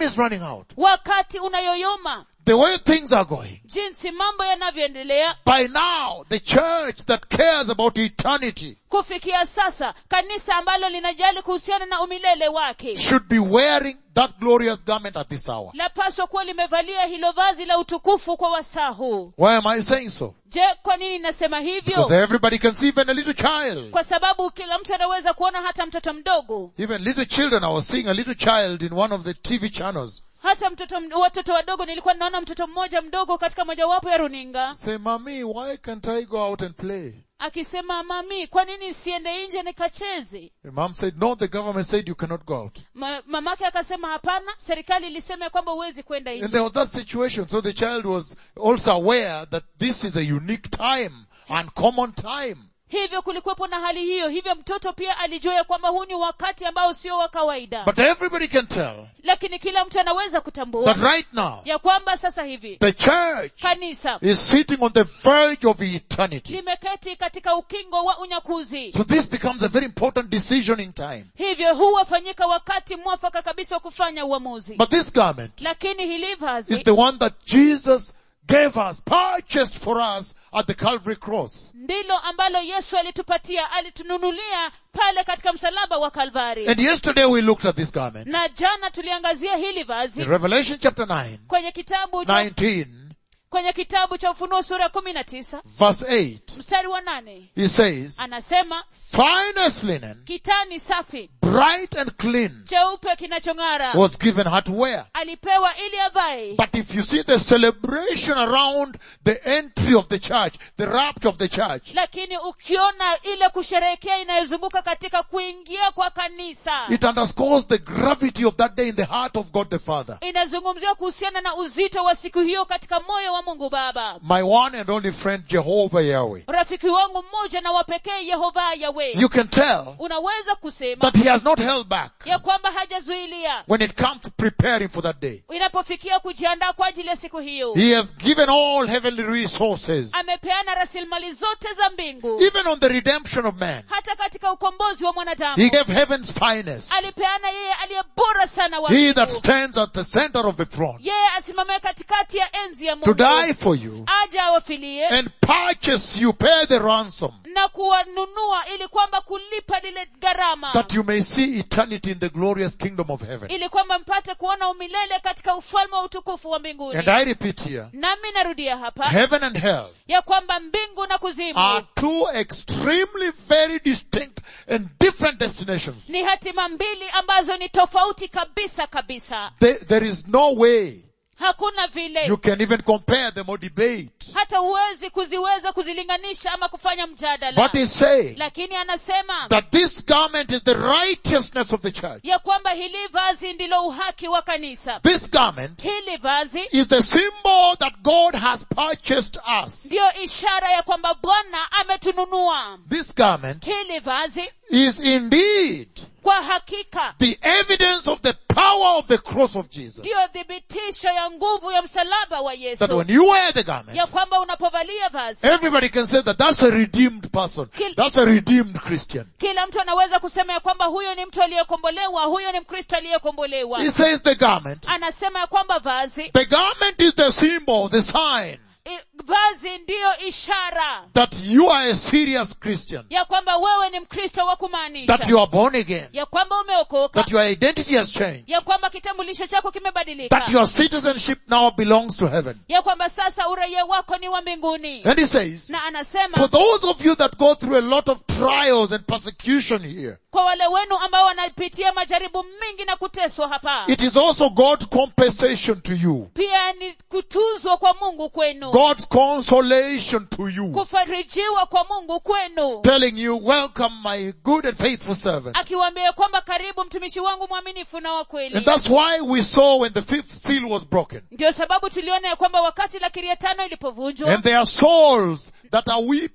time is running out, wakati unayoyoma the way things are going, jinsi mambo yanavyoendelea by now the church that cares about eternity kufikia sasa kanisa ambalo linajali kuhusiana na umilele wake should be wearing that glorious garment at this hour. lapaswa kuwa limevalia hilo vazi la utukufu kwa wasaa huu Why am I saying so? je kwa nini nasema Because hivyo everybody can see even a little child. kwa sababu kila mtu anaweza kuona hata mtoto mdogo Even little children, I was seeing a little child in one of the TV channels. hata mtoto md- watoto wadogo nilikuwa ninaona mtoto mmoja mdogo katika mojawapo ya runinga Say, mommy, why can't I go out and play? akisema mami kwa nini siende nje nikacheze The mom said, no, the government said you cannot go out. Ma, mamake akasema hapana serikali ilisema ya kwamba huwezi kwenda And nje there was that situation. So the child was also aware that this is a unique time, uncommon time. hivyo kulikuwepo na hali hiyo hivyo mtoto pia alijua ya kwamba huu ni wakati ambao sio wa kawaida But everybody can tell lakini kila mtu anaweza kutambua that right now, ya kwamba sasa hivi the church kanisa is sitting on the verge of eternity. limeketi katika ukingo wa unyakuzi So this becomes a very important decision in time. hivyo huwafanyika wakati mwafaka kabisa wa kufanya uamuzi But this garment lakini hili is vazi the one that Jesus gave us, purchased for us at the Calvary cross. ndilo ambalo yesu alitupatia alitununulia pale katika msalaba wa kalvari And yesterday we looked at this garment. na jana tuliangazia hili vazi In Revelation chapter 9, kwenye kitabu cha, 19, kwenye kitabu cha ufunuo sura ya kumi na tisa verse 8, mstari wa nane he says, anasema finest linen, kitani safi bright and clean, cheupe kinachong'ara was given her to wear. alipewa ili avae But if you see the celebration around the entry of the church, the rapture of the church, lakini ukiona ile kusherehekea inayozunguka katika kuingia kwa kanisa it underscores the gravity of that day in the heart of God the Father. inazungumziwa kuhusiana na uzito wa siku hiyo katika moyo wa mungu baba My one and only friend Jehovah Yahweh. rafiki wangu mmoja na wapekee yehova yawe You can tell unaweza kusema that he has not held back ya kwamba hajazuilia when it comes to preparing for that day. inapofikia kujiandaa kwa ajili ya siku hiyo He has given all heavenly resources, amepeana rasilimali zote za mbingu even on the redemption of man. hata katika ukombozi wa mwanadamu He gave heaven's finest. alipeana yeye aliye bora sana wa He that mbingu. stands at the center of the throne yeye asimamie katikati ya enzi ya to mungu die for you aje awafilie and purchase you, pay the ransom na kuwanunua ili kwamba kulipa lile gharama that you may see eternity in the glorious kingdom of heaven. ili kwamba mpate kuona umilele katika ufalme wa utukufu wa mbinguni And I repeat here, nami narudia hapa heaven and hell ya kwamba mbingu na kuzimu are two extremely very distinct and different destinations. ni hatima mbili ambazo ni tofauti kabisa kabisa There, there is no way hakuna vile you can even compare them or debate. hata huwezi kuziweza kuzilinganisha ama kufanya mjadala But he's saying lakini anasema that this garment is the righteousness of the church. ya kwamba hili vazi ndilo uhaki wa kanisa This garment hili vazi is the symbol that God has purchased us. ndiyo ishara ya kwamba bwana ametununua This garment hili vazi is indeed kwa hakika the evidence of the power of the cross of Jesus. ndiyo thibitisho ya nguvu ya msalaba wa That yesu when you wear the garment, ya kwamba unapovalia vazi everybody can say that that's a redeemed person. Kil- That's a redeemed Christian. kila mtu anaweza kusema ya kwamba huyo ni mtu aliyekombolewa huyo ni mkristo aliyekombolewa He says the garment. anasema ya kwamba vazi The garment is the symbol, the sign i- vazi ndiyo ishara that you are a serious Christian. ya kwamba wewe ni mkristo wa kumaanisha That you are born again. ya kwamba umeokoka That your identity has changed. ya kwamba kitambulisho chako kimebadilika That your citizenship now belongs to heaven. ya kwamba sasa uraia wako ni wa mbinguni And he says, na anasema for those of you that go through a lot of trials and persecution here, kwa wale wenu ambao wanapitia majaribu mingi na kuteswa hapa it is also God's compensation to you. pia ni kutuzwa kwa mungu kwenu God's consolation to you. kufarijiwa kwa mungu kwenu Telling you, welcome my good and faithful servant. akiwaambia kwamba karibu mtumishi wangu mwaminifu na wa kweli And that's why we saw when the fifth seal was broken. ndio sababu tuliona ya kwamba wakati la kiria tano ilipovunjwa And there are souls that are weeping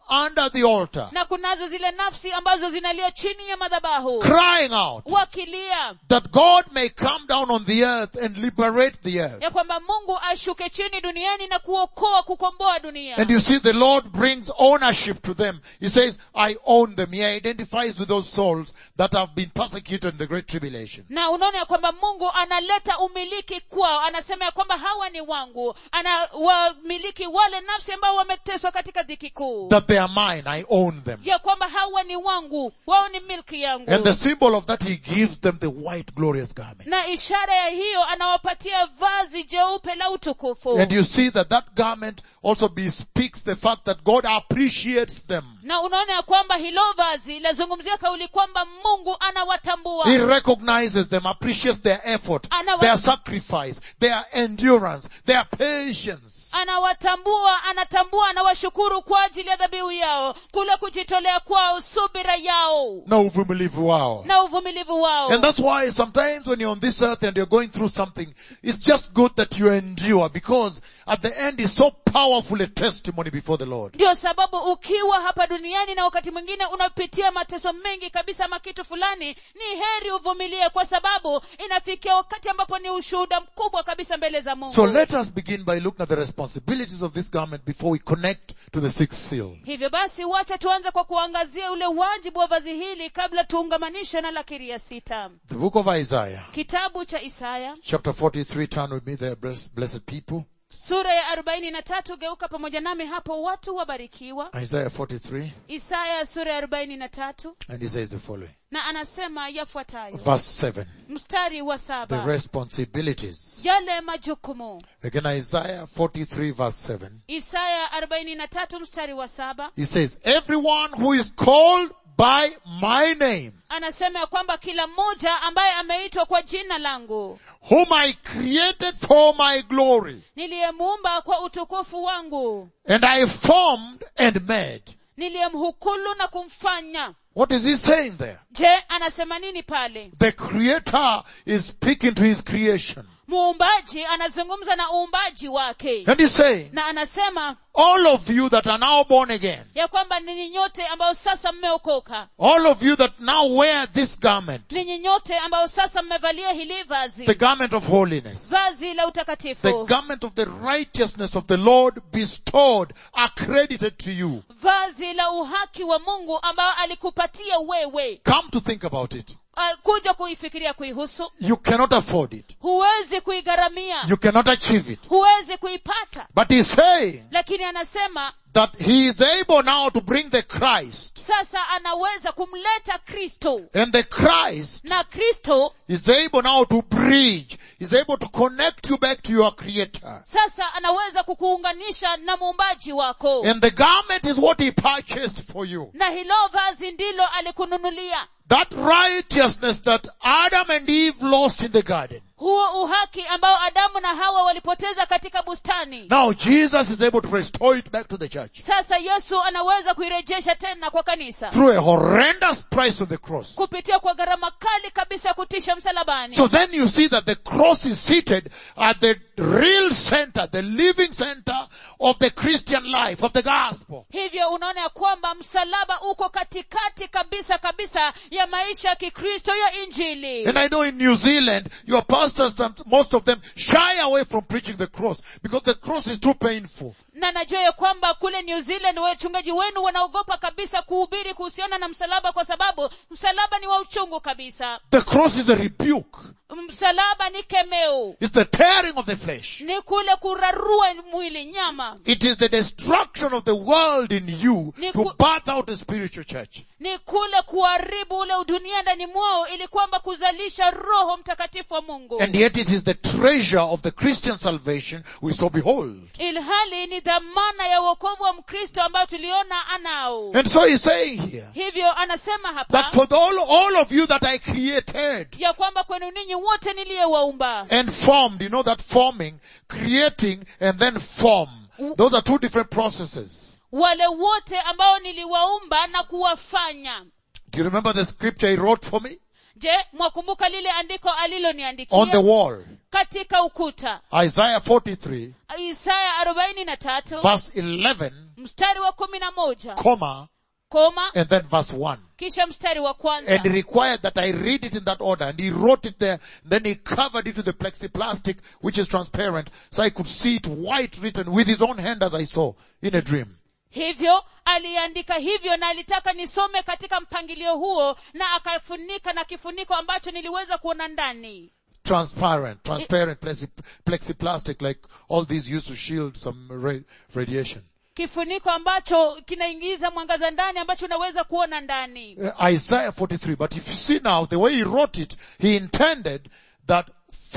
under the altar, na kunazo zile nafsi ambazo zinalia chini ya madhabahu crying out wakilia that God may come down on the earth and liberate the earth. ya kwamba mungu ashuke chini duniani na kuokoa kukomboa dunia And you see the Lord brings ownership to them. He says, I own them. He identifies with those souls that have been persecuted in the great tribulation. na unaona ya kwamba mungu analeta umiliki kwao anasema ya kwamba hawa ni wangu anawamiliki wale nafsi ambao wameteswa katika dhiki kuu That they are mine. I own them. ya kwamba hawa ni wangu wao ni milki yangu And the symbol of that, He gives them the white glorious garment. na ishara ya hiyo anawapatia vazi jeupe la utukufu And you see that that garment also bespeaks the fact that God appreciates them. na unaona ya kwamba hilo vazi lazungumzia kauli kwamba mungu anawatambua He recognizes them, appreciates their effort, Anawa- their sacrifice, their endurance, their patience. anawatambua anatambua anawashukuru kwa ajili ya dhabihu yao kule kujitolea kwao subira yao Na uvumilivu wao. na uvumilivu wao And that's why sometimes when you're on this earth and you're going through something, it's just good that you endure because at the end is so powerful a testimony before the Lord. ndio sababu ukiwa hapa duniani na wakati mwingine unapitia mateso mengi kabisa ama kitu fulani ni heri uvumilie kwa sababu inafikia wakati ambapo ni ushuhuda mkubwa kabisa mbele za mungu So let us begin by looking at the responsibilities of this garment before we connect to the sixth seal. hivyo basi wacha tuanze kwa kuangazia ule wajibu wa vazi hili kabla tuungamanishe na lakiri ya sita The book of Isaiah, kitabu cha isaya chapter 43, turn with me there, bless- blessed people. sura ya arobaini na tatu geuka pamoja nami hapo watu wabarikiwa Isaiah 43, isaya sura ya arobaini na tatu and he says the following. na anasema yafuatayo Verse 7, mstari wa the saba responsibilities. yale majukumu Again, Isaiah 43 verse 7. isaya arobaini na tatu mstari wa saba He says, everyone who is called by my name, anasema ya kwamba kila mmoja ambaye ameitwa kwa jina langu whom I created for my glory, niliyemuumba kwa utukufu wangu and I formed and made. niliyemhukulu na kumfanya What is he saying there? je anasema nini pale The creator is speaking to his creation. muumbaji anazungumza na uumbaji wake And he's saying, na anasema all of you that are now born again, ya kwamba ninyi nyote ambao sasa mmeokoka all of you that now wear this garment, ninyi nyote ambao sasa mmevalia hili the vazi garment of holiness, vazi la the utakatifu garment of the righteousness of the Lord bestowed, accredited to you. vazi la uhaki wa mungu ambao alikupatia wewe Come to think about it. Ah, kuja kuifikiria kuihusu You cannot afford it. huwezi kuigharamia You cannot achieve it. huwezi kuipata But he's saying lakini anasema that he is able now to bring the Christ. sasa anaweza kumleta kristo And the Christ na kristo is able now to bridge, is able to connect you back to your creator. sasa anaweza kukuunganisha na muumbaji wako And the garment is what he purchased for you. na hilo vazi ndilo alikununulia That righteousness that Adam and Eve lost in the garden. huo uhaki ambao adamu na hawa walipoteza katika bustani Now Jesus is able to restore it back to the church. sasa yesu anaweza kuirejesha tena kwa kanisa Through a horrendous price of the cross. kupitia kwa gharama kali kabisa ya kutisha msalabani So then you see that the cross is seated at the real center, the living center of the Christian life, of the gospel. hivyo unaona ya kwamba msalaba uko katikati kabisa kabisa ya maisha ya kikristo ya injili And I know in New Zealand, your pastors, most of them shy away from preaching the cross because the cross is too painful. na najua ya kwamba kule new zealand wachungaji wenu wanaogopa kabisa kuhubiri kuhusiana na msalaba kwa sababu msalaba ni wa uchungu kabisa The cross is a rebuke. msalaba ni kemeo It's the tearing of the flesh. ni kule kurarua mwili nyama It is the destruction of the world in you Ni to ku- birth out a spiritual church. ni kule kuharibu ule udunia ndani mwao ili kwamba kuzalisha roho mtakatifu wa mungu And yet it is the treasure of the Christian salvation we saw behold. ilhali ni dhamana ya uokovu wa mkristo ambayo tuliona anao And so he's saying here hivyo anasema that hapa for the, all, all of you that I created ya kwamba kwenu ninyi wote niliyewaumba and formed, you know that forming, creating and then form. Those are two different processes. wale wote ambao niliwaumba na kuwafanya Do you remember the scripture he wrote for me? je mwakumbuka lile andiko On the aliloniandikia wall. katika ukuta Isaiah 43 isaya arobaini na tatu verse 11, mstari wa kumi na moja comma, koma and then verse 1. kisha mstari wa And kwanza he required that I read it in that order. And he wrote it there. Then he covered it with the plexiplastic, which is transparent, so I could see it white written with his own hand as I saw in a dream. hivyo aliandika hivyo na alitaka nisome katika mpangilio huo na akafunika na kifuniko ambacho niliweza kuona ndani Transparent, transparent plexi- plexiplastic, like all these used to shield some ra- radiation. kifuniko ambacho kinaingiza mwangaza ndani ambacho unaweza kuona ndani Uh, Isaiah 43. But if you see now, the way he wrote it, he intended that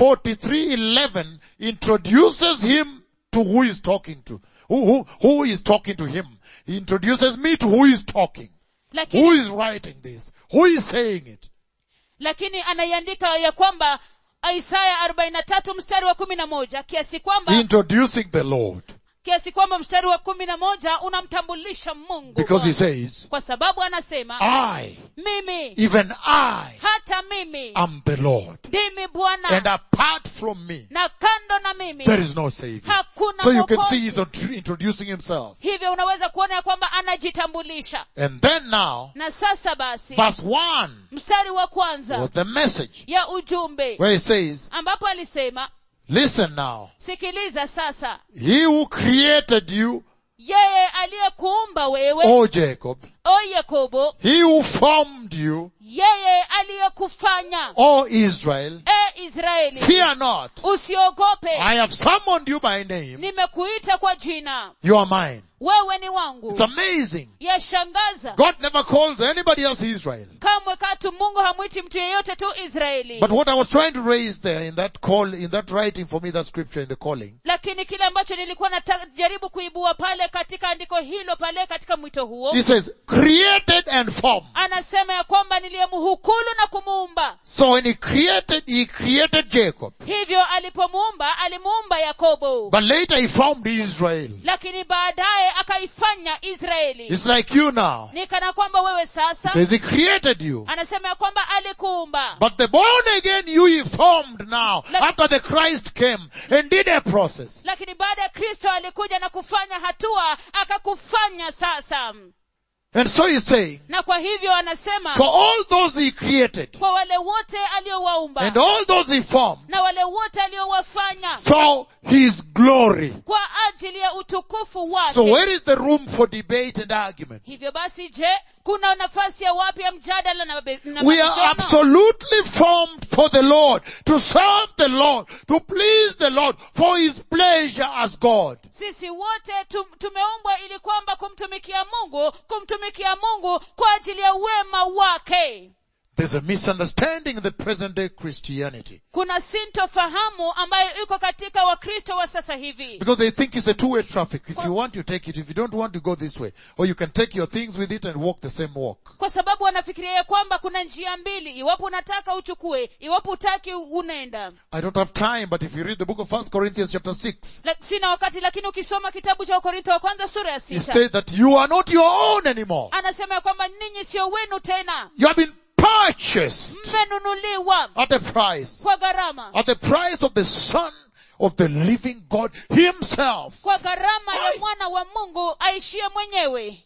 4311 introduces him to who he's talking to. Who, who, who is talking to him. He introduces me to who is talking. Who lakini is writing this? Who is saying it? lakini anaiandika ya kwamba isaya arobaini na tatu mstari wa kumi na moja kiasi kwamba Introducing the Lord. kiasi kwamba mstari wa kumi na moja unamtambulisha mungu Because he Bwana. says, kwa sababu anasema I, mimi even I, hata mimi am the Lord. ndimi bwana And apart from me, na kando na mimi there is no Savior. hakuna So you can mwokozi. see he's int- introducing himself. hivyo unaweza kuona ya kwamba anajitambulisha And then now, na sasa basi verse 1 mstari wa kwanza was the message ya ujumbe where he says, ambapo alisema listen now, sikiliza sasa he who created you, yeye aliyekuumba wewe O Jacob, o yakobo he who formed you, yeye aliyekufanya O Israel, e israeli fear not. usiogope I have summoned you by name. nimekuita kwa jina You are mine. wewe ni wangu It's amazing. yashangaza God never calls anybody else Israel. kamwe katu mungu hamwiti mtu yeyote tu israeli But what I was trying to raise there in that call, in that writing for me, that scripture in the calling, lakini kile ambacho nilikuwa najaribu kuibua pale katika andiko hilo pale katika mwito huo he says, created and formed. anasema ya kwamba niliyemhukulu na kumuumba So when he created, he created Jacob. hivyo alipomuumba alimuumba yakobo But later he formed Israel. lakini baadaye akaifanya israeli It's like you now. ni kana kwamba wewe He sasa says he created you. anasema ya kwamba alikuumba But the born again you he formed now Like- after the Christ came and did a process. lakini baada ya kristo alikuja na kufanya hatua akakufanya sasa And so he's saying, na kwa hivyo anasema for all those he created kwa wale wote aliowaumba and all those he formed na wale wote aliowafanya for his glory. kwa ajili ya utukufu wake So where is the room for debate and argument? hivyo basi je kuna nafasi ya wapi ya mjadala na, mabe- na We are mabishano? absolutely formed for the Lord, to serve the Lord, to please the Lord, for his pleasure as God. sisi wote tum, tumeumbwa ili kwamba kumtumikia mungu kumtumikia mungu kwa ajili ya wema wake There's a misunderstanding in the present day Christianity. kuna sintofahamu ambayo iko katika wakristo wa sasa hivi Because they think it's a two-way traffic. If you want, you take it. If you don't want, you go this way. Or you can take your things with it and walk the same walk. kwa sababu wanafikiria ya kwamba kuna njia mbili iwapo unataka uchukue iwapo utaki unaenda I don't have time, but if you read the book of First Corinthians chapter 6, La, sina wakati lakini ukisoma kitabu cha wakorintho wa kwanza sura ya it sita says that you are not your own anymore. anasema ya kwamba ninyi sio wenu tena You have been purchased mmenunuliwa at a price. kwa gharama At the price of the Son of the living God Himself. kwa gharama ya Ai. mwana wa mungu aishie mwenyewe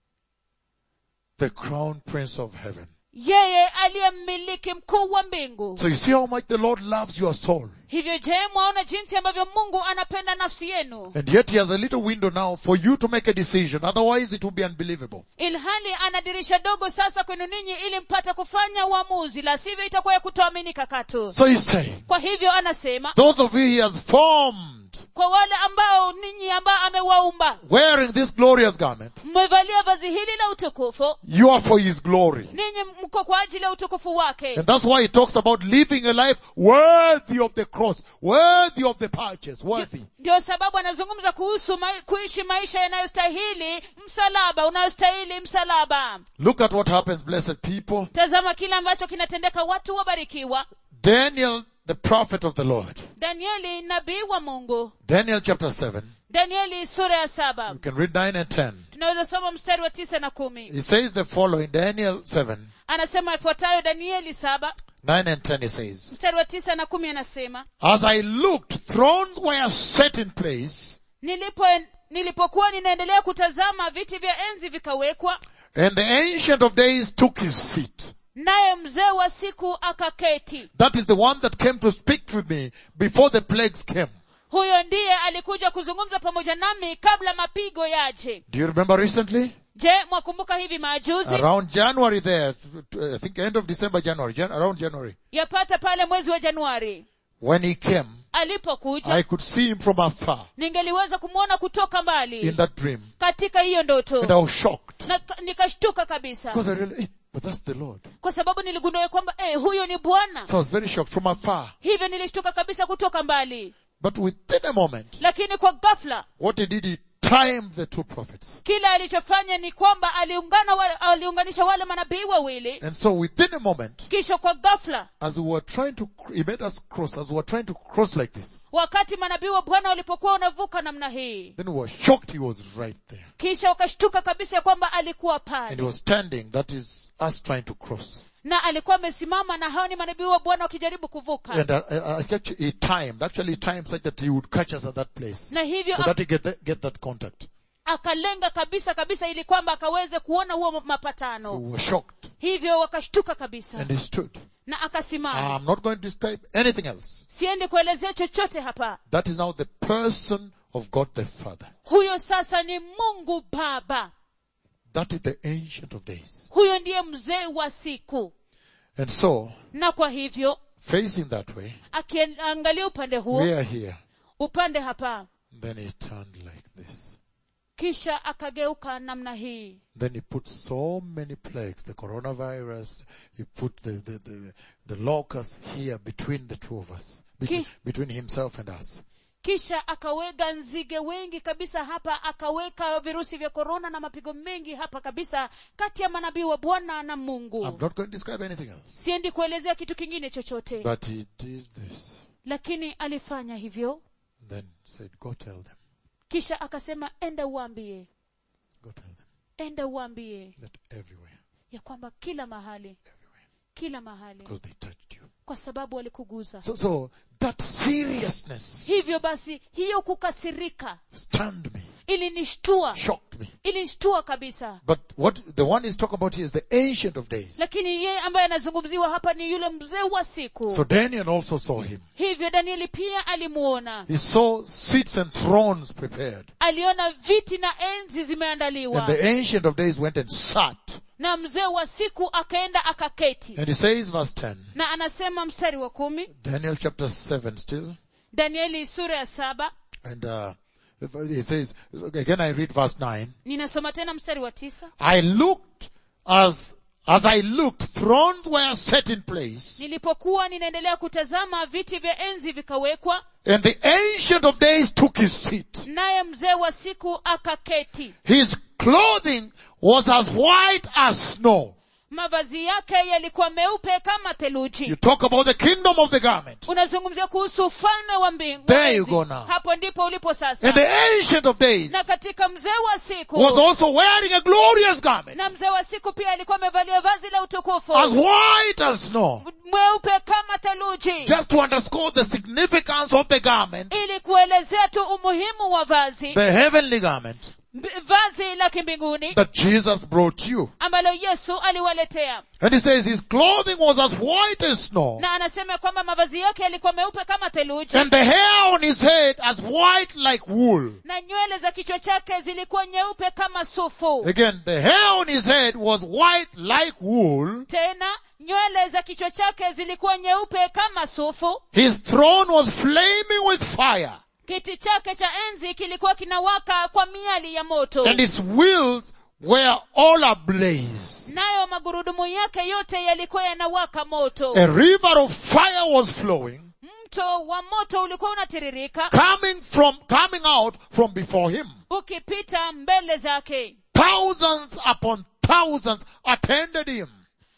The crown prince of heaven. yeye aliye mmiliki mkuu wa mbingu So you see how much the Lord loves your soul. hivyo je mwaona jinsi ambavyo mungu anapenda nafsi yenu And yet He has a little window now for you to make a decision. Otherwise it will be unbelievable. ilhali ana dirisha dogo sasa kwenu ninyi ili mpate kufanya uamuzi la sivyo itakuwa ya kutoaminika katu So He's saying, kwa hivyo anasema those of you He has formed, kwa wale ambao ninyi ambao amewaumba wearing this glorious garment, mmevalia vazi hili la utukufu you are for His glory. ninyi mko kwa ajili ya utukufu wake And that's why He talks about living a life worthy of the cross, worthy of the purchase, worthy. ndio sababu anazungumza kuhusu ma- kuishi maisha yanayostahili msalaba unayostahili msalaba Look at what happens, blessed people. tazama kile ambacho kinatendeka watu wabarikiwa Daniel, the prophet of the Lord. danieli nabii wa mungu Daniel chapter 7. danieli sura ya saba You can read 9 and 10. tunaweza soma mstari wa tisa na kumi He says the following, Daniel 7, anasema ifuatayo danieli saba 9 and 10 he says, mstari wa tisa na kumi anasema As I looked, thrones were set in place, nilipo nilipokuwa ninaendelea kutazama viti vya enzi vikawekwa and the ancient of days took his seat. naye mzee wa siku akaketi That is the one that came to speak with me before the plagues came. huyo ndiye alikuja kuzungumza pamoja nami kabla mapigo yaje Do you remember recently? je mwakumbuka hivi majuzi Around January there, t- t- I think end of December, January, Jan- around January, yapata pale mwezi wa januari when he came, alipokuja I could see him from afar ningeliweza kumwona kutoka mbali in that dream. katika hiyo And I ndoto was shocked. na nikashtuka kabisa Because I really, eh, but that's the Lord. kwa sababu niligundua kwamba eh, huyo ni bwana So I was very shocked from afar. hivyo nilishtuka kabisa kutoka mbali But within a moment, lakini kwa ghafla what he did, he timed the two prophets. kile alichofanya ni kwamba aliungana wale, aliunganisha wale manabii wawili And so within a moment, kisha kwa ghafla as we were trying to, cr- he made us cross, as we were trying to cross like this, wakati manabii wa bwana walipokuwa wanavuka namna hii then we were shocked he was right there. kisha wakashtuka kabisa ya kwamba alikuwa And he pale was standing, that is us trying to cross. na alikuwa amesimama na hao ni manabii wa bwana wakijaribu kuvuka And uh, uh, actually he timed, actually he timed such that he would catch us at that place. na hivyo So that he get, that, get that contact. akalenga kabisa kabisa ili kwamba akaweze kuona huo So mapatano we were shocked. hivyo wakashtuka kabisa And he stood. na akasimama I'm not going to describe anything else. siendi kuelezea chochote hapa That is now the person of God the Father. huyo sasa ni mungu baba That is the ancient of days. huyo ndiye mzee wa siku And so, na kwa hivyo facing that way, akiangalia upande huo we are here. upande hapa Then he turned like this. kisha akageuka namna hii Then he put so many plagues, the coronavirus, he put the, the, the, the locust here between the two of us, between, Ki- between himself and us. kisha akaweka nzige wengi kabisa hapa akaweka virusi vya korona na mapigo mengi hapa kabisa kati ya manabii wa bwana na I'm mungu not going to describe anything else. siendi kuelezea kitu kingine chochote But he did this. lakini alifanya hivyo Then said, go tell them, kisha akasema enda uambie go tell them enda uambie that everywhere, ya kwamba kila mahali everywhere, kila mahali because they touched you. kwa sababu walikuguza So, so that seriousness hivyo basi hiyo kukasirika stunned me, ilinishtua shocked me. ilinishtua kabisa But what the one he's talking about here is the ancient of days. lakini yeye ambaye anazungumziwa hapa ni yule mzee wa siku So Daniel also saw him. hivyo danieli pia alimuona He saw seats and thrones prepared. aliona viti na enzi And zimeandaliwa the ancient of days went and sat. na mzee wa siku akaenda akaketi And he says verse 10, na anasema mstari wa kumi Daniel chapter 7 still. danieli sura ya saba And, uh, he says, again I read verse 9. ninasoma tena mstari wa tisa I looked as, as I looked, thrones were set in place. nilipokuwa ninaendelea kutazama viti vya enzi vikawekwa And the ancient of days took his seat. naye mzee wa siku akaketi His clothing was as white as snow. mavazi yake yalikuwa meupe kama You theluji talk about the kingdom of the garment. unazungumzia kuhusu ufalme wa mbingu There you go now. hapo ndipo ulipo And sasa the ancient of days na katika mzee wa siku was also wearing a glorious garment, na mzee wa siku pia alikuwa amevalia vazi la utukufu as white as snow. mweupe kama theluji Just to underscore the significance of the garment, ili kuelezea tu umuhimu wa vazi the heavenly garment mb- vazi la kimbinguni that Jesus brought you. ambalo yesu aliwaletea And he says his clothing was as white as snow, na anasema kwamba mavazi yake yalikuwa meupe kama theluji and the hair on his head as white like wool. na nywele za kichwa chake zilikuwa nyeupe kama sufu Again, the hair on his head was white like wool. tena nywele za kichwa chake zilikuwa nyeupe kama sufu His throne was flaming with fire, kiti chake cha enzi kilikuwa kinawaka kwa miali ya moto and its wheels were all ablaze. nayo magurudumu yake yote yalikuwa yanawaka moto A river of fire was flowing, mto wa moto ulikuwa unatiririka coming from, coming out from before him. ukipita mbele zake Thousands upon thousands attended him.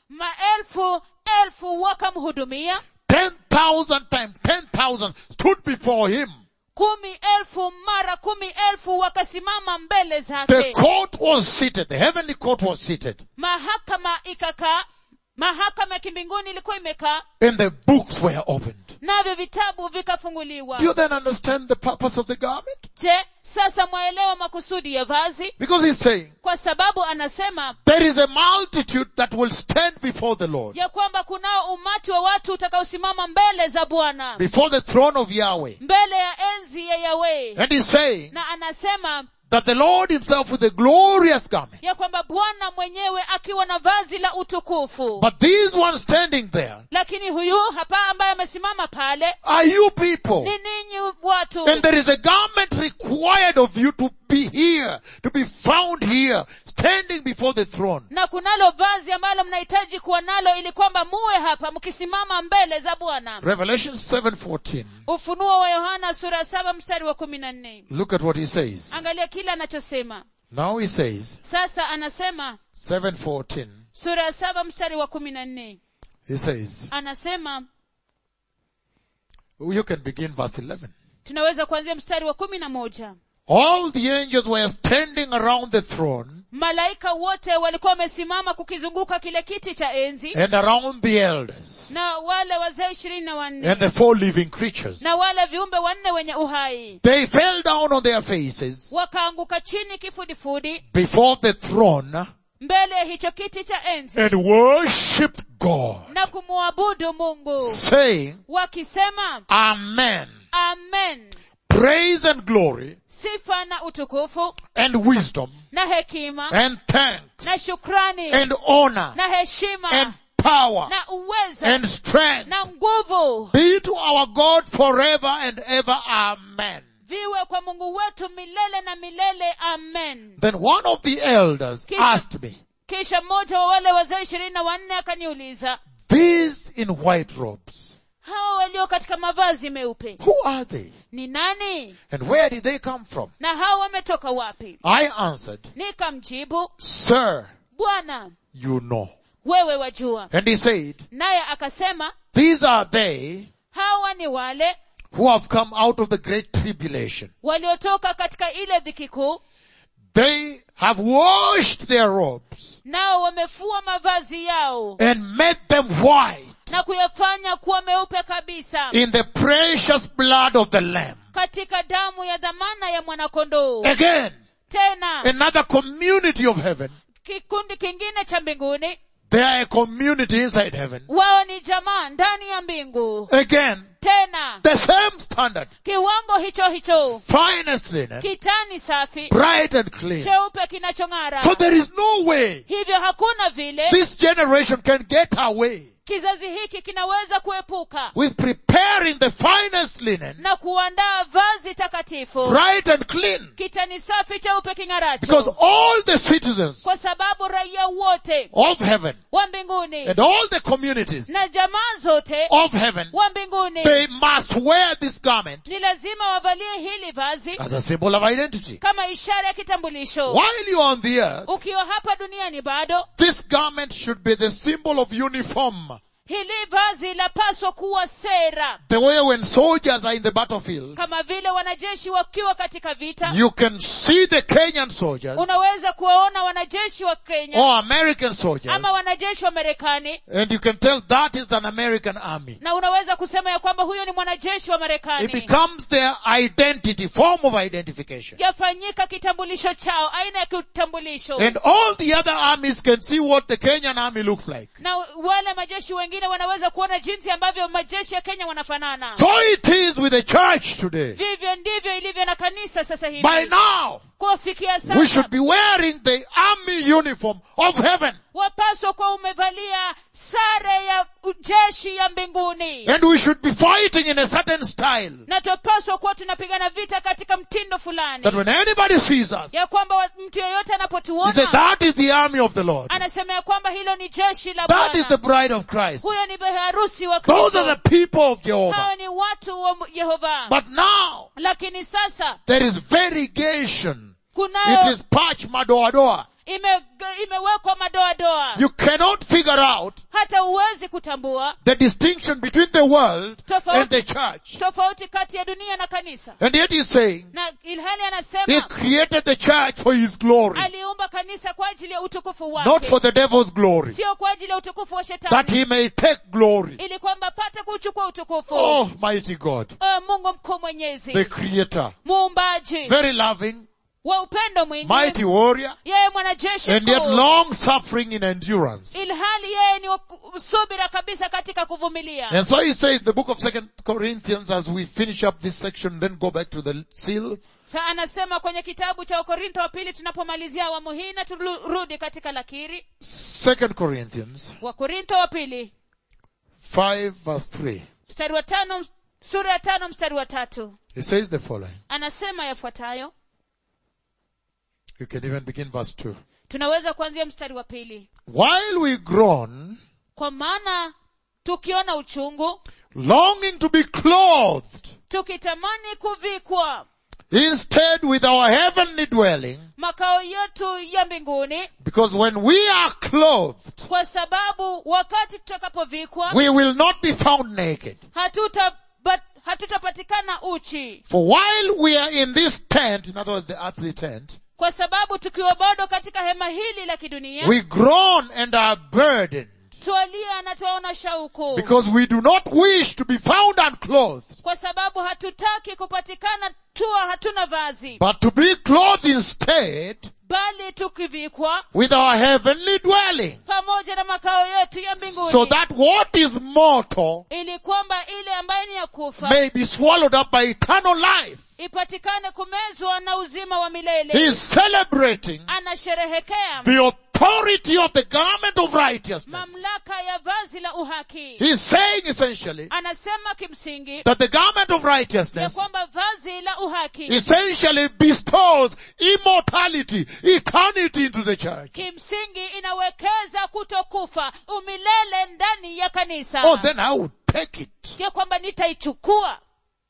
maelfu elfu wakamhudumia Ten thousand times ten thousand stood before him. kumi elfu mara kumi elfu wakasimama mbele The zake court was seated. The heavenly court was seated. mahakama ikakaa mahakama ya kimbinguni ilikuwa imekaa and the books were opened. navyo vitabu vikafunguliwa Do you then understand the purpose of the garment? je sasa mwaelewa makusudi ya vazi Because he's saying, kwa sababu anasema there is a multitude that will stand before the Lord, ya kwamba kunao umati wa watu utakaosimama mbele za bwana before the throne of Yahweh. mbele ya enzi ya yawe And he's saying na anasema that the Lord himself with a glorious garment. ya kwamba bwana mwenyewe akiwa na vazi la utukufu But these ones standing there lakini huyu hapa ambaye amesimama pale are you people. ni ninyi watu And there is a garment required of you to be here, to be found here, standing before the throne. na kunalo vazi ambalo mnahitaji kuwa nalo ili kwamba muwe hapa mkisimama mbele za bwana Revelation 7:14. ufunuo wa yohana sura saba mstari wa kumi na nne Look at what he says. angalia kile anachosema Now he says, sasa anasema 7:14. sura ya saba mstari wa kumi na nne He says, anasema you can begin verse 11. tunaweza kuanzia mstari wa kumi na moja All the angels were standing around the throne malaika wote walikuwa wamesimama kukizunguka kile kiti cha enzi and around the elders na wale wazee ishirini na wanne and the four living creatures. na wale viumbe wanne wenye uhai They fell down on their faces wakaanguka chini kifudifudi before the throne mbele ya hicho kiti cha enzi and worshipped God, na kumwabudu mungu saying, wakisema Amen. amen Praise and glory sifa na utukufu and wisdom na hekima and thanks na shukrani and honor na heshima and power na uweza and strength na nguvu be to our God forever and ever. Amen. viwe kwa mungu wetu milele na milele amen Then one of the elders Kisha- asked me, kisha mmoja wa wale wazee ishirini na wanne akaniuliza these in white robes, hawa walio katika mavazi meupe who are they? ni nani And where did they come from? na hawa wametoka wapi I answered, nikamjibu Sir, bwana you know. wewe wajua And he said, naye akasema these are they hawa ni wale who have come out of the great tribulation. waliotoka katika ile dhiki kuu They have washed their robes nao wamefua mavazi yao and made them white na kuyafanya kuwa meupe kabisa in the precious blood of the Lamb. katika damu ya dhamana ya mwanakondoo Again, tena another community of heaven. kikundi kingine cha mbinguni They are a community inside heaven. wao ni jamaa ndani ya mbingu Again, tena the same standard. kiwango hicho hicho Finest linen, kitani safi bright and clean. cheupe kinachong'ara So there is no way hivyo hakuna vile this generation can get away kizazi hiki kinaweza kuepuka with preparing the finest linen, na kuandaa vazi takatifu bright and clean. kitani safi cheupe Because king'aracho all the citizens kwa sababu raia wote of heaven wa mbinguni and all the communities na jamaa zote of heaven, wa mbinguni they must wear this garment ni lazima wavalie hili vazi as a symbol of identity. kama ishara ya kitambulisho While you're on the earth, ukiwa hapa duniani bado this garment should be the symbol of uniform. hili vazi lapaswa kuwa sera The way when soldiers are in the battlefield, kama vile wanajeshi wakiwa katika vita you can see the Kenyan soldiers unaweza kuwaona wanajeshi wa kenya or American soldiers ama wanajeshi wa marekani and you can tell that is an American army. na unaweza kusema ya kwamba huyo ni mwanajeshi wa It marekani becomes their identity, form of identification. yafanyika kitambulisho chao aina ya kitambulisho And all the other armies can see what the Kenyan army looks like. na wale majeshi wengine wanaweza kuona jinsi ambavyo majeshi ya kenya wanafanana So it is with the church today. vivyo ndivyo ilivyo na kanisa sasa hivi By now, kuwafikia we sasa should be wearing the army uniform of heaven. wapaswa kuwa umevalia sare ya jeshi ya mbinguni And we should be fighting in a certain style. na twapaswa kuwa tunapigana vita katika mtindo fulani That when anybody sees us, ya kwamba wa- mtu yeyote he says, anapotuona that is the army of the Lord. anasema ya kwamba hilo ni jeshi la That is the bwana bride of Christ. huyo ni harusi wa Those are kristo the people of Jehovah. hao ni watu wa yehova But now, lakini sasa there is variegation. It kunayo is patch madoadoa. ime, imewekwa madoadoa You cannot figure out hata huwezi kutambua the distinction between the world Tofauti. and the church. tofauti kati ya dunia na kanisa And yet he's saying, na ilhali he anasema created the church for his glory, aliumba kanisa kwa ajili ya utukufu not wake for the devil's glory, sio kwa ajili ya utukufu wa that shetani he may take glory. ili kwamba pate kuchukua utukufu Oh, mighty God, Oh, mungu mkuu mwenyezi the creator, muumbaji very loving, wa upendo mwingi mighty warrior, yeye mwanajeshi and yet mkuu long suffering in endurance. ilhali yeye ni wa ku- subira kabisa katika kuvumilia And so he says the book of second Corinthians as we finish up this section, then go back to the seal. Sa anasema kwenye kitabu cha wakorintho wa pili tunapomalizia awamu hii na turudi katika lakiri Second Corinthians wakorintho wa pili 5 verse 3. mstari wa tano sura ya tano mstari wa tatu It says the following. anasema yafuatayo You can even begin verse 2. tunaweza kuanzia mstari wa pili While we groan, kwa maana tukiona uchungu longing to be clothed, tukitamani kuvikwa instead with our heavenly dwelling, makao yetu ya mbinguni because when we are clothed, kwa sababu wakati tutakapovikwa we will not be found naked. hatuta but hatutapatikana uchi For while we are in this tent, in other words, the earthly tent, kwa sababu tukiwa bado katika hema hili la kidunia we groan and are burdened twalia na twaona shauku because we do not wish to be found unclothed, kwa sababu hatutaki kupatikana tuwa hatuna vazi but to be clothed instead bali tukivikwa with our heavenly dwelling, pamoja na makao yetu ya mbinguni so that what is mortal ili kwamba ile ambayo ni ya kufa may be swallowed up by eternal life. ipatikane kumezwa na uzima wa He milele is celebrating anasherehekea the authority of the garment of righteousness. mamlaka ya vazi la uhaki He's saying essentially anasema kimsingi that the garment of ya righteousness kwamba vazi la uhaki essentially bestows immortality, eternity into the church. kimsingi inawekeza kutokufa umilele ndani ya kanisa Oh, then I would take it. ya kwamba nitaichukua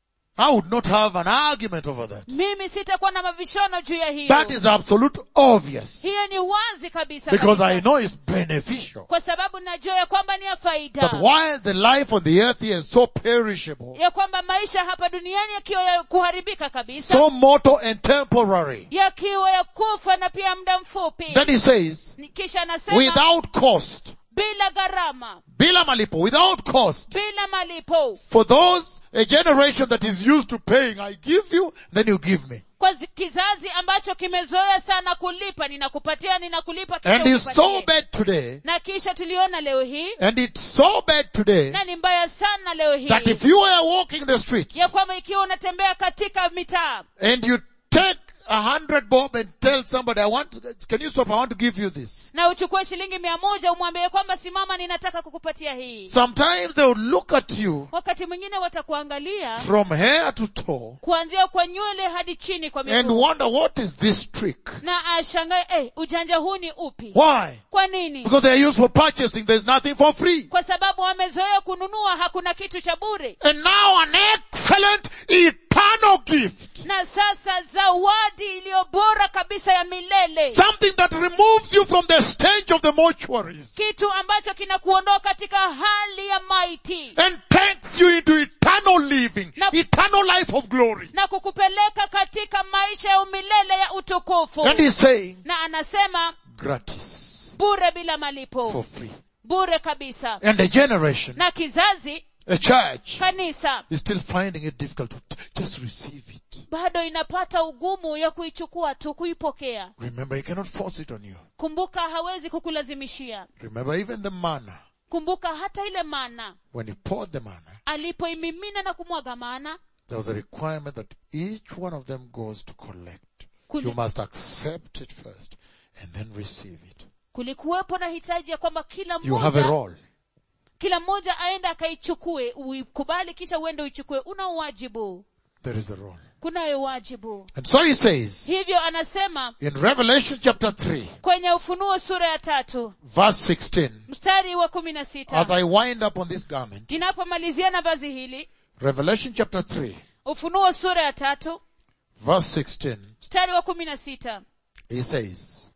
I would not have an argument over that. mimi sitakuwa na mavishono juu ya hiyo That is absolute obvious. hiyo ni wazi kabisa Because kabisa. I know it's beneficial. kwa sababu najua ya kwamba ni ya That faida while the life on the earth is so perishable, ya kwamba maisha hapa duniani yakiwa ya kuharibika kabisa so mortal and temporary, yakiwa ya kufa na pia muda mfupi then he says, Ni- kisha anasema without cost, bila gharama bila malipo, without cost, bila malipo for those, a generation that is used to paying, I give you, then you give me. kwa zi- kizazi ambacho kimezoea sana kulipa ninakupatia ninakulipa kisha And it's so unipatie. bad today, na kisha tuliona leo hii and it's so bad today, na ni mbaya sana leo hii that if you were walking the street, ya kwamba ikiwa unatembea katika mitaa and you take a hundred bob and tell somebody, I want, can you stop? I want to give you this. na uchukue shilingi mia moja umwambie kwamba simama ninataka kukupatia hii Sometimes they will look at you wakati mwingine watakuangalia from hair to toe kuanzia kwa nywele hadi chini kwa and miguu wonder what is this trick? na ashangae eh, ujanja huu ni upi Why? kwa nini Because they are used for purchasing. There's nothing for free. kwa sababu wamezoea kununua hakuna kitu cha bure And now an excellent eternal gift. na sasa zawadi iliyo bora kabisa ya milele Something that removes you from the stench of the mortuaries kitu ambacho kinakuondoa katika hali ya maiti and takes you into eternal living, Now- eternal life of glory. na kukupeleka katika maisha ya umilele ya utukufu And he's saying, na anasema gratis, bure bila for malipo free. bure kabisa And a generation, na kizazi a church, kanisa is still finding it difficult to t- just receive it. bado inapata ugumu ya kuichukua tu kuipokea Remember, he cannot force it on you. kumbuka hawezi kukulazimishia Remember, even the manna, kumbuka hata ile mana when he poured the manna, alipoimimina na kumwaga mana there was a requirement that each one of them goes to collect. Kuli- You must accept it first and then receive it. kulikuwepo na hitaji ya kwamba kila You have a mmoja role. kila mmoja aende akaichukue uikubali kisha uende uichukue una uwajibu There is a role. kunayo wajibu And so he says hivyo anasema in Revelation chapter 3, kwenye ufunuo sura ya tatu verse 16, mstari wa kumi na as sita I wind up on this garment, ninapomalizia na vazi hili Revelation chapter 3, ufunuo sura ya tatu verse 16, mstari wa kumi na sita he says,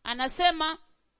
anasema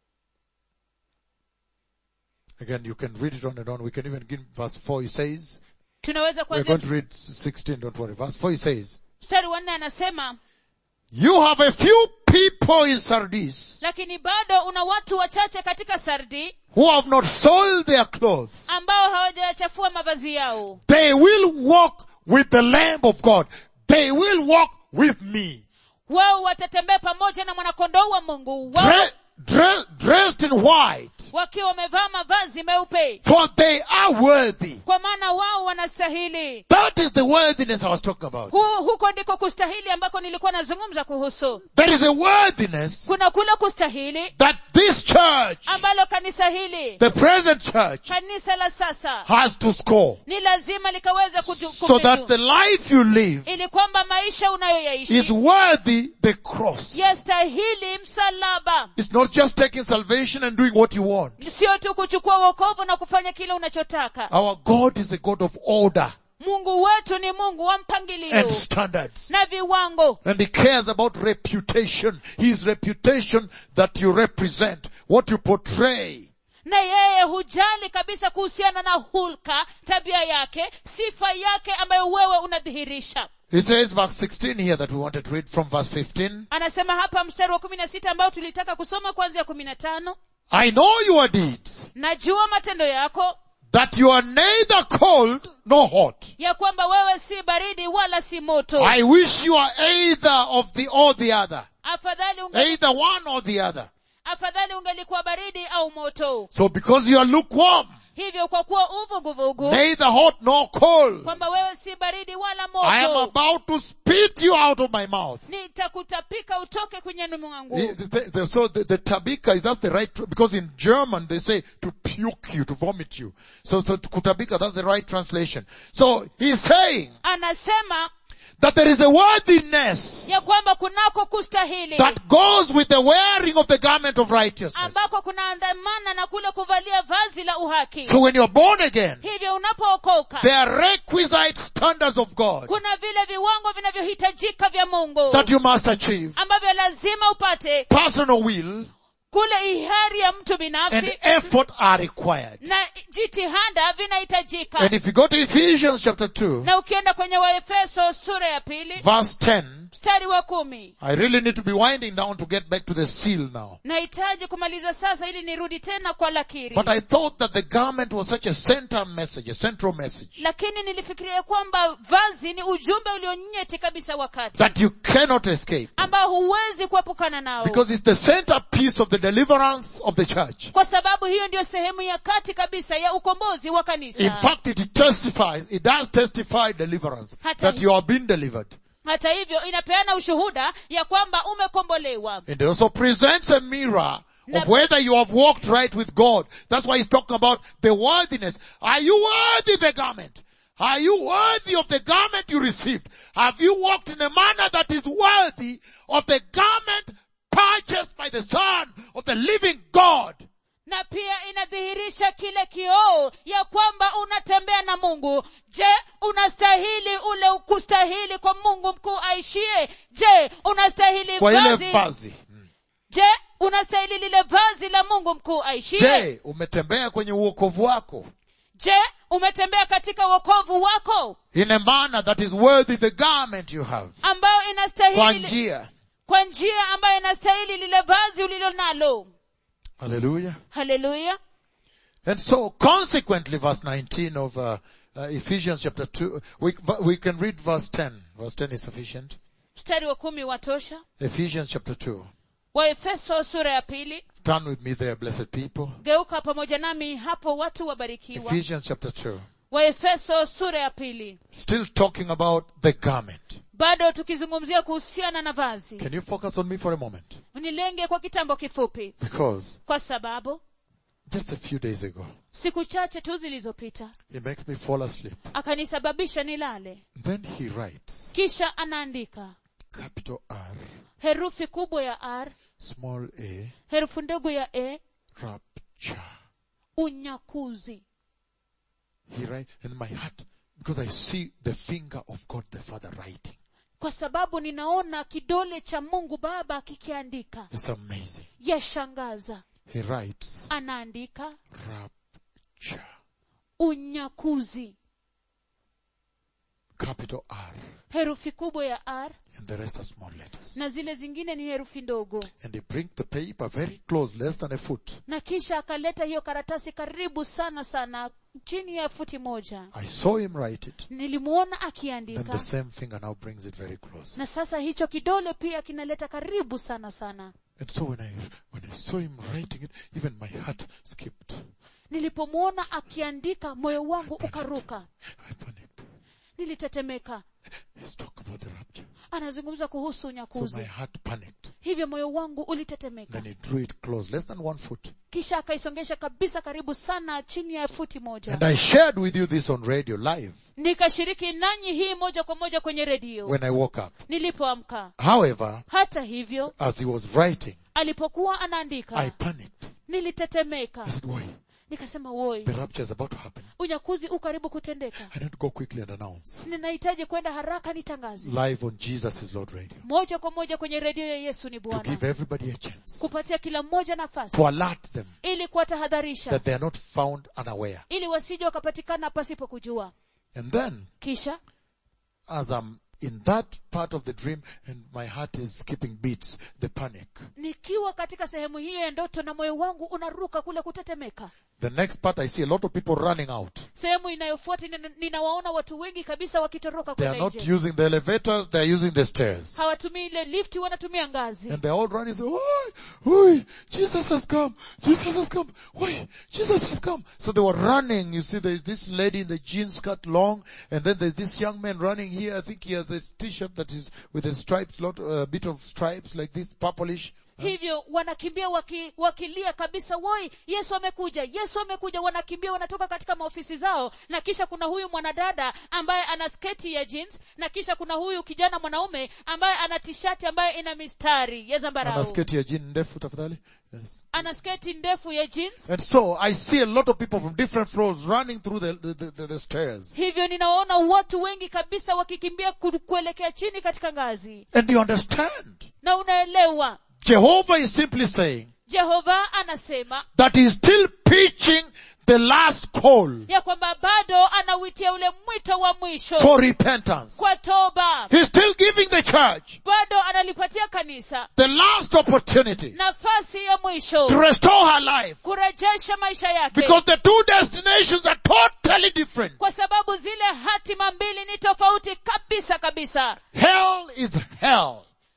Again, you can read it on and on. We can even give verse 4. He says, tunaweza we're kuanzia going to read 16, don't worry. Verse 4 he says, mstari wa nne anasema You have a few people in Sardis lakini bado una watu wachache katika sardi who have not soiled their clothes. ambao hawajayachafua mavazi yao They will walk with the Lamb of God. They will walk with me. wao watatembea pamoja na mwanakondoo wa mungu wao Dre- dre- dressed in white. wakiwa wamevaa mavazi meupe For they are worthy. kwa maana wao wanastahili That is the worthiness I was talking about. Hu, huko ndiko kustahili ambako nilikuwa nazungumza kuhusu There is a worthiness kuna kule kustahili that this church, ambalo kanisa hili the present church, kanisa la sasa has to score. ni lazima likaweze kuju- So that kufitu. the life you live ili kwamba maisha is unayoyaishi worthy the cross. yastahili msalaba It's not just taking salvation and doing what you want. sio tu kuchukua wokovu na kufanya kile unachotaka Our God is a God of order mungu wetu ni mungu wa mpangilio and standards. na viwango And He cares about reputation. His reputation that you represent, what you portray. na yeye hujali kabisa kuhusiana na hulka tabia yake sifa yake ambayo wewe unadhihirisha He says verse 16 here that we wanted to read from verse 15. anasema hapa mstari wa kumi na sita ambao tulitaka kusoma kuanzia kumi na tano I know your deeds, najua matendo yako that you are neither cold nor hot. ya kwamba wewe si baridi wala si moto I wish you are either of the or the other. afadhali unge, Either one or the other. afadhali ungelikuwa baridi au moto So because you are lukewarm, hivyo kwa kuwa uvuguvugu neither hot nor cold, kwamba wewe si baridi wala I am moto about to spit you out of my mouth. nitakutapika utoke kwenyeni mwangu The- the- the- so the, the tabika is that's the right tr- because in German they say to puke you, to vomit you. So so kutabika that's the right translation. So he's saying anasema that there is a worthiness ya kwamba kunako kustahili that goes with the wearing of the garment of righteousness. ambako kunaandamana na kule kuvalia vazi la uhaki So when you're born again, hivyo unapookoka there are requisite standards of God kuna vile viwango vinavyohitajika vya mungu that you must achieve. ambavyo lazima upate Personal will kule ihari ya mtu and binafsi effort are required. na jitihada vinahitajika And if you go to Ephesians chapter 2, na ukienda kwenye waefeso sura ya pili verse 10, mstari wa kumi I really need to be winding down to get back to the seal now. nahitaji kumaliza sasa ili nirudi tena kwa lakiri But I thought that the garment was such a center message, a central message, lakini nilifikiria kwamba vazi ni ujumbe ulionyeti kabisa wakati that you cannot escape. ambao huwezi kuepukana nao Because it's the centerpiece of the deliverance of the church. kwa sababu hiyo ndiyo sehemu ya kati kabisa ya ukombozi wa kanisa In fact, it testifies, it does testify deliverance, Hata that hi- you have been delivered. hata hivyo inapeana ushuhuda ya kwamba umekombolewa And it also presents a mirror Na- of whether you have walked right with God. That's why he's talking about the worthiness. Are you worthy the garment? Are you worthy of the garment you received? Have you walked in a manner that is worthy of the garment purchased by the Son of the living God? na pia inadhihirisha kile kioo ya kwamba unatembea na mungu je unastahili ule kustahili kwa mungu mkuu aishie je unastahili Kwa ile vazi vazi. je unastahili lile vazi la mungu mkuu aishie Je, umetembea kwenye uokovu wako? je umetembea katika wokovu wako In a manner that is worthy the garment you have. ambayo Kwa inastahili njia. kwa njia ambayo inastahili lile vazi ulilo nalo Hallelujah. haleluya And so consequently verse 19 of uh, uh, Ephesians chapter 2, we, we can read verse 10. Verse 10 is sufficient. mstari wa kumi watosha Ephesians chapter 2. waefeso sura ya pili Turn with me there, blessed people. geuka pamoja nami hapo watu wabarikiwa Ephesians chapter 2. waefeso sura ya pili Still talking about the garment. bado tukizungumzia kuhusiana na vazi Can you focus on me for a moment? nilenge kwa kitambo kifupi Because kwa sababu just a few days ago, siku chache tu zilizopita it makes me fall asleep. akanisababisha nilale Then he writes, kisha anaandika capital R, herufi kubwa ya r small a, herufi ndogo ya e rapture. unyakuzi He writes in my heart, because I see the finger of God the Father writing. kwa sababu ninaona kidole cha mungu baba kikiandika It's amazing. yashangaza He writes, anaandika rapture. unyakuzi Capital R. herufi kubwa ya r And the rest are small letters. na zile zingine ni herufi ndogo And he bring the paper very close, less than a foot. na kisha akaleta hiyo karatasi karibu sana sana chini ya futi moja I saw him write it. nilimuona Then akiandika the same finger now brings it very close. na sasa hicho kidole pia kinaleta karibu sana sana And so when I, when I saw him writing it, even my heart skipped. nilipomwona akiandika moyo wangu ukaruka I panicked. nilitetemeka He's talking about the rapture. anazungumza kuhusu So my unyakuzi heart panicked. hivyo moyo wangu ulitetemeka Then he drew it close, less than one foot. kisha akaisongesha kabisa karibu sana chini ya futi moja And I shared with you this on radio live nikashiriki nanyi hii moja kwa moja kwenye redio when I woke up. nilipoamka However, hata hivyo as he was writing, alipokuwa I anaandika panicked. nilitetemeka I said, why? nikasema woi The rapture is about to happen. unyakuzi u karibu kutendeka I need to go quickly and announce. ninahitaji kwenda haraka nitangaze Live on Jesus is Lord Radio. moja kwa moja kwenye redio ya yesu ni To bwana give everybody a chance. kupatia kila mmoja nafasi To alert them ili kuwatahadharisha that they are not found unaware. ili wasije wakapatikana pasipo kujua And then, kisha as I'm in that part of the dream and my heart is skipping beats, the panic. nikiwa katika sehemu hiyo ya ndoto na moyo wangu unaruka kule kutetemeka The next part I see a lot of people running out. sehemu inayofuata nina- ninawaona watu wengi kabisa wakitoroka They are kule not nje using the elevators, they are using the stairs. hawatumii ile lifti wanatumia ngazi And they're all running, say, Oi, oi, Jesus has come, Jesus has come, oi, Jesus has come. So they were running, you see there's this lady in the jeans cut long, and then there's this young man running here, I think he has a t-shirt that is with a stripes, lot, a bit of stripes like this, purplish. hivyo wanakimbia waki, wakilia kabisa woi yesu amekuja yesu amekuja wanakimbia wanatoka katika maofisi zao na kisha kuna huyu mwanadada ambaye ana sketi ya jeans na kisha kuna huyu kijana mwanaume ambaye ana tishati ambaye ina mistari ya zambarau Anasketi ya jean ndefu tafadhali. Yes. ana sketi ndefu ya jeans And so I see a lot of people from different floors running through the, the, the, the stairs. hivyo ninawaona watu wengi kabisa wakikimbia ku- kuelekea chini katika ngazi And you understand, na unaelewa Jehovah is simply saying jehova anasema that he is still pitching the last call ya kwamba bado anawitia ule mwito wa mwisho for repentance. kwa toba He's still giving the church bado analipatia kanisa the last opportunity nafasi ya mwisho to restore her life kurejesha maisha yake because the two destinations are totally different. kwa sababu zile hatima mbili ni tofauti kabisa kabisa Hell is hell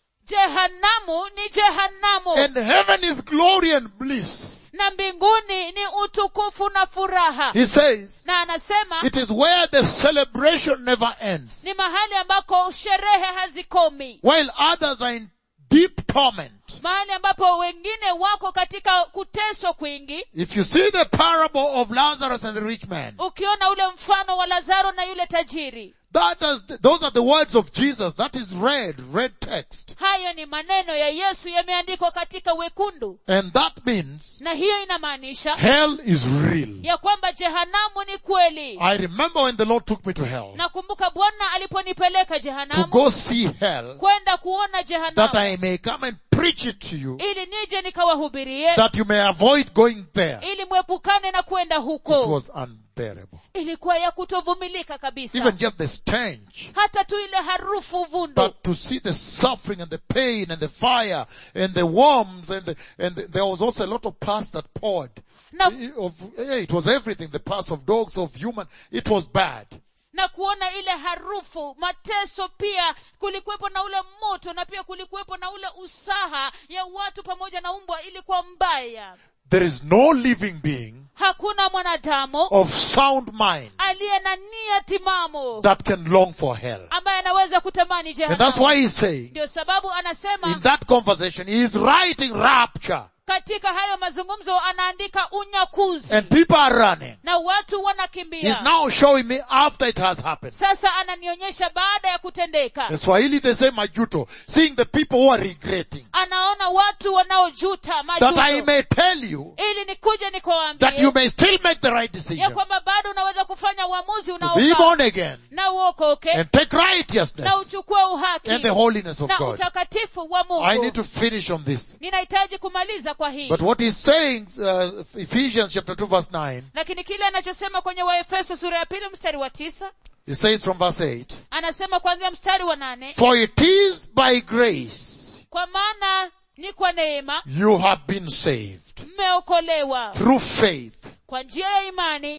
jehanamu ni jehanamu and heaven is glory and bliss. na mbinguni ni utukufu na furaha He says na anasema it is where the celebration never ends ni mahali ambako sherehe hazikomi while others are in deep torment. mahali ambapo wengine wako katika kuteswa kwingi If you see the parable of Lazarus and the rich man, ukiona ule mfano wa lazaro na yule tajiri that is, those are the words of Jesus. That is red, red text. hayo ni maneno ya yesu yameandikwa katika wekundu And that means na hiyo inamaanisha hell is real. ya kwamba jehanamu ni kweli I remember when the Lord took me to hell nakumbuka bwana aliponipeleka to jehanamu go see hell kwenda kuona that jehanamu I may come and preach it to you ili nije nikawahubirie that you may avoid going there. ili mwepukane na kwenda It huko was unbearable. ilikuwa ya kutovumilika kabisa Even just the stench. hata tu ile harufu vundu But to see the suffering and the pain and the fire and the worms and the, and the, there was also a lot of pus that poured. na, Of, yeah, it was everything. The pus of dogs, of human. It was bad. na kuona ile harufu mateso pia kulikuwepo na ule moto na pia kulikuwepo na ule usaha ya watu pamoja na umbwa ilikuwa mbaya There is no living being hakuna mwanadamu of sound mind aliye na nia timamo that can long for hell. ambaye anaweza kutamani And that's jehanamu why he's saying ndio sababu anasema in that conversation, he is writing rapture. katika hayo mazungumzo anaandika unyakuzi And people are running. na watu He's wanakimbia now showing me after it has happened. sasa ananionyesha baada ya kutendeka The Swahili they say majuto, seeing the people who are regretting. anaona watu wanaojuta That I majuto may tell you ili nikuje that you nikuwaambie may still make the right ya decision. kwamba bado unaweza kufanya uamuzi To be unaofaa born again na uokoke and take na righteousness uchukue uhaki and the holiness of na God. utakatifu wa I need mungu to finish on this. ninahitaji kumaliza kwa hii But what he's saying, uh, Ephesians chapter 2 verse 9, lakini kile anachosema kwenye waefeso sura ya pili mstari wa tisa he says from verse 8, anasema kuanzia mstari wa nane For it is by grace kwa maana ni kwa neema you have been saved mmeokolewa through faith. kwa njia ya imani